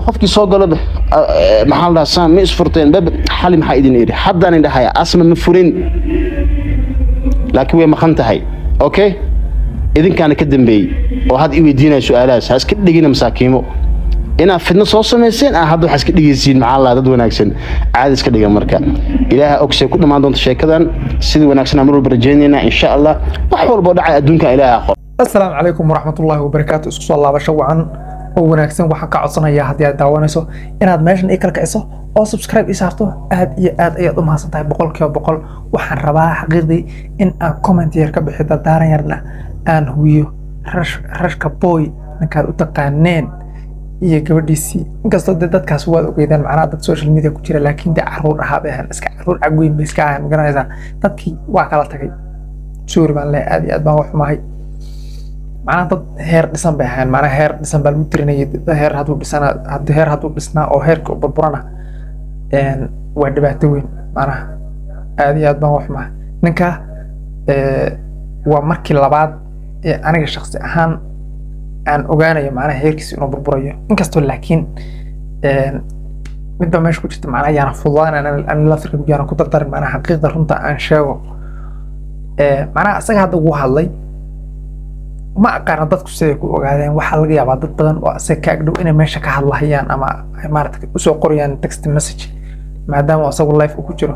qofkii soo galo maxaa la dhahaa saan ma isfurteen bab xali maxaa idin idhi haddaan idhahaya asma ma furin laakiin way maqan tahay okay idinkaana ka dambeeyey oo had i weydiinaya su-aalahaas ha iska dhigina masaakiimo inaad fidno soo samayseen ah hadda waxaa iska dhigaysiin maxaa la dad wanaagsan caadi iska dhiga marka ilaaha ogsay ku dhammaan doonta sheekadan sidii wanaagsan mar walba rajaynaynaa insha allah wax walboo dhacay adduunka ilaaha aqoon asalaamu calaykum waraxmatullaahi wabarakaatu isku soo laabasho wacan oo wanaagsan waxaan ka codsanayaa haddii aad daawanayso inaad meeshan ii kala kiciso oo subscribe ii saarto aad iyo aad ayaad u mahadsan tahay boqolkiiba boqol waxaan rabaa xaqiiqdii in aan comment yar ka bixi dardaaran yarna aan huwiyo rash rashka boy ninkaad u taqaaneen iyo gabadhiisii inkastoo dee dadkaas waad ogeydaan macnaha dad social media ku jira laakiin dee caruur ahaa bay ahaan iska caruur cagweyn bay iska ahaan magaranaysaa dadkii waa kala tagay sorry baan leeyahay aad iyo aad baan wax xumahay macnaha dad heer dhisan bay ahayn macnaha heer dhisan baa lagu tirinayay heer hadduu dhisana haddii heer hadduu dhisnaa oo heerka burburana waa dhibaato weyn macnaha aad iyo aad baan wax xumahay ninka waa markii labaad ee aniga shaksi ahaan aan ogaanayo macnaha heerkiisa inuu burburayo inkastoo laakiin midba meesha ku jirta macnaha yaana fududaan aan laftirka yaana ku dardarin macnaha xaqiiqda runta aan sheego macnaha isaga hadda wuu hadlay ma aqaana dadku siday ku ogaadeen waxaa laga yaabaa dad badan oo isaga ka agdhow inay meesha ka hadlahayaan ama ay maarata usoo qorayaan text message maadaama isagu life uu ku jiro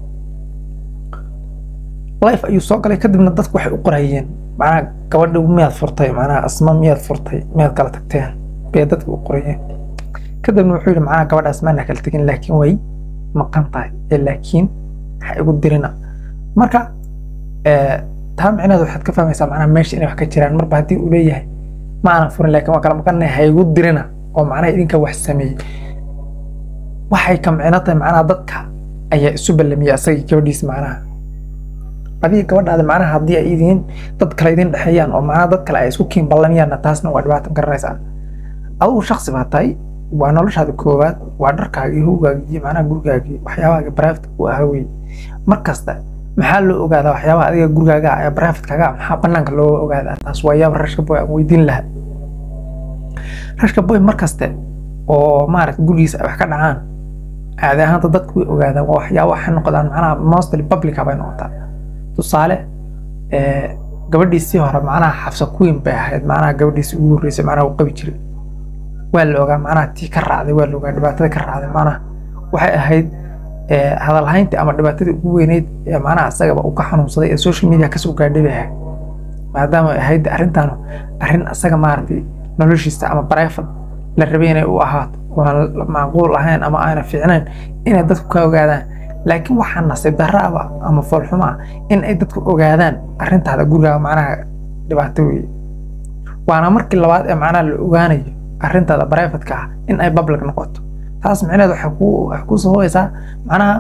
life ayuu soo galay kadibna dadku waxay u qorayeen macnaha gabadha miyaad furtay macnaha asma miyaad furtay miyaad kala tagteen bay dadka u qorayeen kadibna wuxuu yidhi macnaha gabadha asmaana kala tegin laakiin way maqan tahay ee laakiin ha igu dirina marka taa micnaheed waxaad ka fahmaysaa macnaha meesha inay wax ka jiraan marba haddii uu leeyahay ma aanan furin laakiin waa kala maqanay ha igu dirina oo macnaha idinka wax sameeyey waxay ka micno tahay macnaha dadka ayaa isu ballamiyay asagii gabadhiisa macnaha adiga gabadhaada macnaha haddii ay idiin dad kale idin dhexeeyaan oo macnaha dad kale ay isku kiin ballamiyaanna taasna waa dhibaato garanaysaa adigu shaksi baa tahay waa noloshaada koowaad waa dharkaagii howgaagii iyo macnaha gurigaagii waxyaabahaaga private u ahaa wey mar kasta maxaa loo ogaadaa waxyaabaha adiga gurigaaga ee privatekaaga maxaa banaanka loo ogaadaa taas waa yaaba rashka boy aan weydiin lahaa rashka boy mar kaste oo maaragta gurigiisa ay wax ka dhacaan caadi ahaanta dadku way ogaadaan waa waxyaaba waxay noqdaan macnaha mostly publica bay noqotaa tusaale gabadhiisii hore macnaha xafsa queen bay ahayd macnaha gabadhiisii ugu horreysay macnaha uu qabi jiray waa la ogaa macnaha tii ka raacday waa la ogaa dhibaatada ka raacday macnaha waxay ahayd hadalhayntii ama dhibaatadii ugu weyneyd ee macnaha isagaba uu ka xanuunsaday ee social media kasoo gaadhay bay ahayd maadaama ay ahayd arrintan arrin isaga maaragtay noloshiisa ama private la rabay inay u ahaato waan macquul ahayn ama aana fiicnayn inay dadku ka ogaadaan laakiin waxaa nasiib darro aba ama foolxumo ah in ay dadku ogaadaan arrintaada gurigaaga macnaha dhibaato weeye waana markii labaad ee macnaha la ogaanayo arrintaada privateka ah in ay public noqoto taas micneheed waxay ku waxay ku sababaysaa macnaha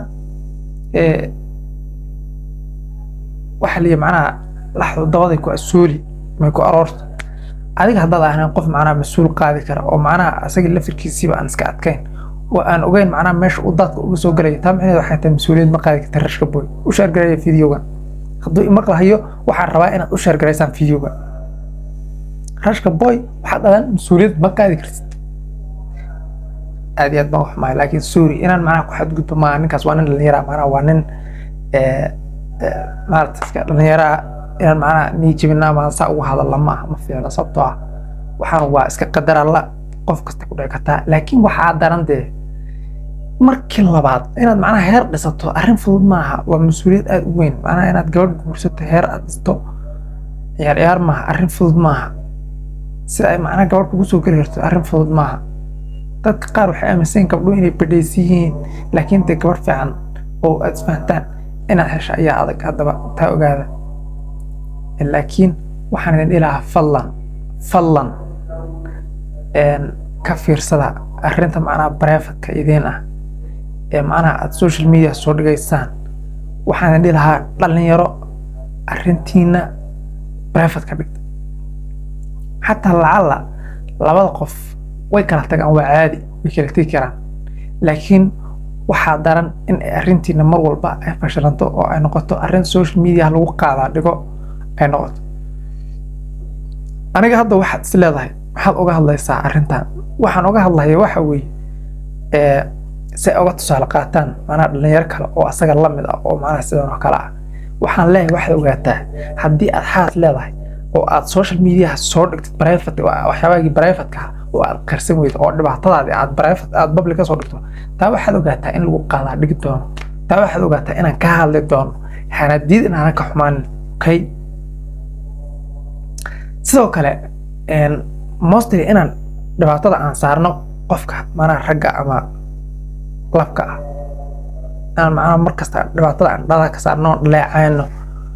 waxa liya macnaha laxdu dabaday ku asooli may ku aroorto adiga haddaad ahayn qof macnaha mas-uul qaadi kara oo macnaha asaga lafirkiisiiba aan iska adkayn oo aan ogeyn macnaha meesha uu daadka uga soo galaya taa micneheed waxay tahay mas-uuliyad ma qaadi karta rashka boy u shaargaraya videogan hadduu imaqlahayo waxaan rabaa inaad u shaargaraysaan videoga rashka boy waxaad dhadan mas-uuliyad ma qaadi kartid aad iyo aad baan wax mahay laakiin sorry inaan macnaha ku xadgudbo maaha ninkaas waa nin dhalinyara macnaha waa nin maarata iska dhalinyara inaan macnaha nii jibina ama saa ugu hadalla ma aha ma fiicno sababtoo ah waxaan waa iska qadar alla qof kasta ku dhici kartaa laakiin waxaa daran dee markii labaad inaad macnaha heer dhisato arrin fudud maaha waa mas-uuliyad aad u weyn macnaha inaad gabadh guursato heer aad dhisto ciyaar ciyaar maaha arrin fudud maaha sida ay macnaha gabadh kugu soo geli karto arrin fudud maaha dadka qaar waxay aaminsan gabdho inay badhaysi yihiin laakiin dee gabadh fiican oo aad isfahantaan inaad hesho ayaa adag haddaba taa ogaada laakiin waxaan idin ilahaa fadlan fadlan ka fiirsada arrinta macnaha privatka idiin ah ee macnaha aad social media soo dhigaysaan waxaan idin dhilahaa dhalinyaro arrintiina private ka dhigta xataa lacalla labada qof way kala tagaan waa caadi way kala tegi karaan laakiin waxaa daran in ay arrintiina mar walba ay fashilanto oo ay noqoto arrin social media lagu qaadaa dhigo ay noqoto aniga hadda waxaad is leedahay maxaad uga hadlaysaa arrintan waxaan uga hadlaya waxa weeye ee si ay uga tusaale qaataan macnaha dhalinyaro kale oo asaga la mid ah oo macnaha sidan oo kale ah waxaan leeyahay waxaad ogaataa haddii aad xaas leedahay oo aad social mediaha soo dhigtid private waxyaabaagii privateka ah oo aad qarsan weydo oo dhibaatadaadi aad private aad public ka soo dhigto taa waxaad ogaataa in lagu qaadaa dhigi doono taa waxaad ogaataa inaan ka hadli doono hanadiid inaanan ka xumaanin okay sidoo kale mostly inaan dhibaatada aan saarno qofka macnaha ragga ama labka ah inaan macnaha markasta dhibaatada aan dhada ka saarno dhaleecayno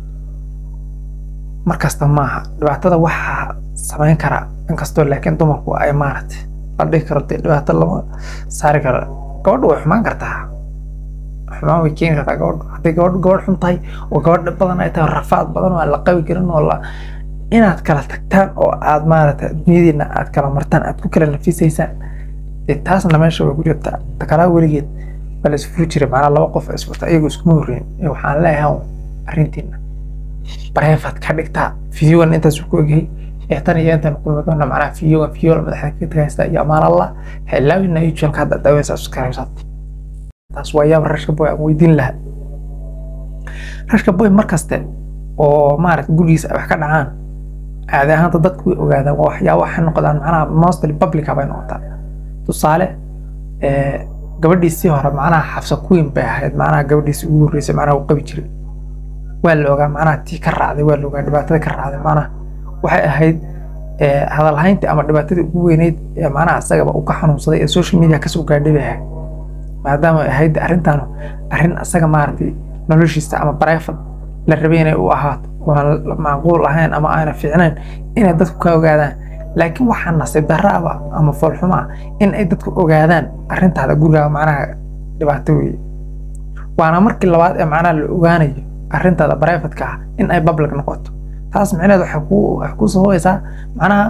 markasta maaha dhibaatada waxaa samayn karaa inkastoo laakiin dumarku ay maaragtay la dhihi karo dee dhibaato lama saari karo gabadha way xumaan kartaa xumaan way keeni kartaa gabadha hadday gabadh gabadh xun tahay oo gabadh badan ay tahay rafaad badan oo aan la qabi karin oo la inaad kala tagtaan oo aad maaragtay adduunyadiina aad kala martaan aad ku kala nafisaysaan dee taasna meesha way ku jirtaa takalaa weligeed baa la isfuri jiray macnaa laba qof isfurta iyagu iskuma horreyn ee waxaan leeyahay arrintiina bareefad ka dhigtaa fideogan intaas ku ogyahay ee tan iyo intan kulmi doona macnaha fideogan fideola madaxda ka tagaysta iyo amaan allah xeelaawina youtubeka hadda daaweysa subscribe taas waa yaab rashka boy aan weydiin lahaa rashka boy markaste oo maaragta gurigiisa ay wax ka dhacaan caadi ahaanta dadku way ogaadaan waa waxyaaba waxay noqdaan macnaha mostly publica bay noqotaa tusaale gabadhiisii hore macnaha xabsa queen bay ahayd macnaha gabadhiisii ugu horreysay macnaha uu qabi jiray waa la ogaa macnaha tii ka raacday waa la ogaa dhibaatada ka raacday macnaha waxay ahayd hadalhayntii ama dhibaatadii ugu weyneyd ee macnaha asagaba uu ka xanuunsaday ee social media kasoo gaadhay bay ahayd maadaama ay ahayd arrintan arrin asaga maaragtay noloshiisa ama private la rabay inay u ahaato waan macquul ahayn ama aana fiicnayn inay dadku ka ogaadaan laakiin waxaa nasiib darra aba ama foolxumo ah in ay dadku ogaadaan arrintaada gurigaaga macnaha dhibaato weeye waana markii labaad ee macnaha la ogaanayo arrintaada privateka ah in ay public noqoto taas micneheed waxay ku waxay ku sababaysaa macnaha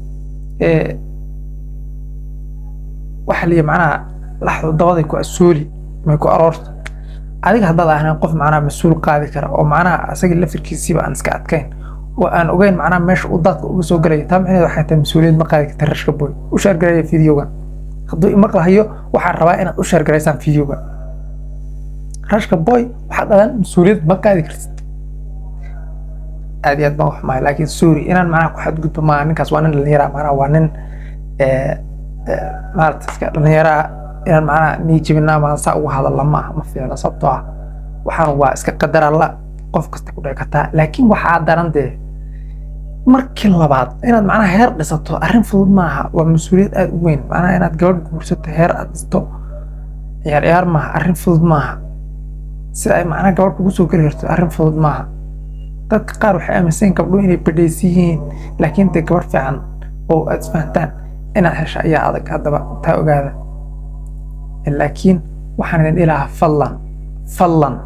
waxa liya macnaha laxdu dabaday ku asuuli may ku aroorto adiga haddaad ahayn qof macnaha mas-uul qaadi kara oo macnaha asagii lafirkiisiiba aan iska adkayn oo aan ogeyn macnaha meesha uu daadka uga soo galaya taa micneheed waxay tahay mas-uuliyad ma qaadi karta rashka boy u shaargaraya fideogan hadduu imaqlahayo waxaan rabaa inaad u shaargaraysaan fideoga rashka boy waxaad dhahdaan mas-uuliyad ma qaadi kartid aad iyo aad baan xumahay laakiin sorry inaan macnaha ku xadgudbo maaha ninkaas waa nin dhallinyara macnaha waa nin maarata iska dhallinyara inaan macnaha nii jibina ama saa ugu hadalla ma aha ma fiicna sababtoo ah waxaan waa iska qadar alla qof kasta ku dhici kartaa laakiin waxaa daran dee markii labaad inaad macnaha heer dhisato arrin fudud maaha waa mas-uuliyad aada u weyn macnaha inaad gabadh guursato heer aad dhisto ciyaar ciyaar maaha arrin fudud maaha sida ay macnaha gabadh kugu soo geli karto arrin fudud maaha dadka qaar waxay aaminsan gabdho inay badhaysan yihiin laakiin dee gabadh fiican oo aad isfahantaan inaad hesho ayaa adag haddaba taa ogaada laakiin waxaan idin dhilahaa fadlan fadlan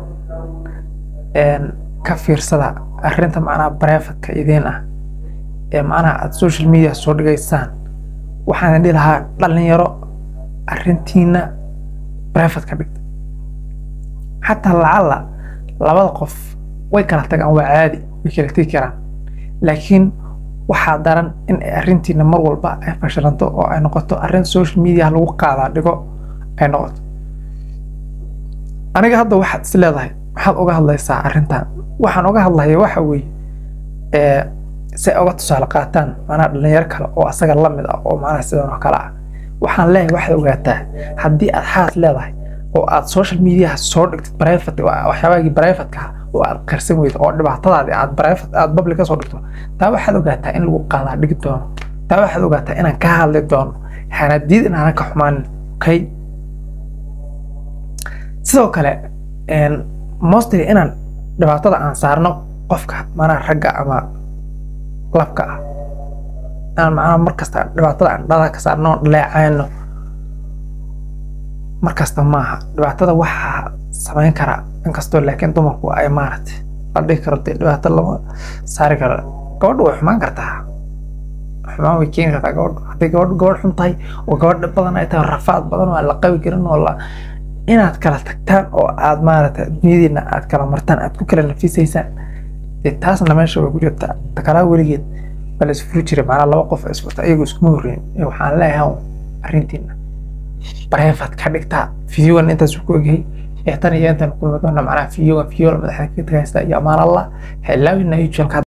ka fiirsada arrinta macnaha brefatka idiin ah ee macnaha aad social media soo dhigaysaan waxaan idin dhilahaa dhalinyaro arrintiina brefat ka dhigta xataa lacalla labada qof way kala tagaan waa caadi way kala tegi karaan laakiin waxaa daran in ay arrintiina mar walba ay fashilanto oo ay noqoto arrin social media lagu qaadaa dhigo ay noqoto aniga hadda waxaad is leedahay maxaad uga hadlaysaa arrintan waxaan uga hadlaya waxa weeye si ay uga tusaale qaataan macnaha dhalinyaro kale oo asaga la mid ah oo macnaha sidan oo kale ah waxaan leeyahay waxaad ogaataa haddii aad xaas leedahay oo aad social mediaha soo dhigtid private waxyaabaagii privateka ah oo aad qarsan weydo oo dhibaatadaadi aad private aad public ka soo dhigto taa waxaad ogaataa in lagu qaadaa dhigi doono taa waxaad ogaataa inaan ka hadli doono hanadiid inaanan ka xumaanin okay sidoo kale mostly inaan dhibaatada aan saarno qofka macnaha ragga ama labka ah inaan macnaha markasta dhibaatada aan dhada ka saarno dhaleecayno markasta maaha dhibaatada waxaa samayn karaa inkastoo laakiin dumarku ay maaragtay la dhihi karo dee dhibaato lama saari karo gabadha way xumaan kartaa xumaan way keeni kartaa gabadha hadday gabadh gabadh xun tahay oo gabadh badan ay tahay rafaad badan oo aan la qabi karin oo la inaad kala tagtaan oo aad maaragtay adduunyadiina aad kala martaan aad ku kala nafisaysaan dee taasna meesha way ku jirtaa takalaa weligeed baa la isfuri jiray macnaa laba qof isfurta iyagu iskuma horreyn ee waxaan leeyahay arrintiina bareefad ka dhigtaa fideogan intaas ku egyahay ee tan iyo intaan kulmi doona macnaha fideogan fideola madaxda ka tagaysta iyo amaan allah ha ilaawina youtube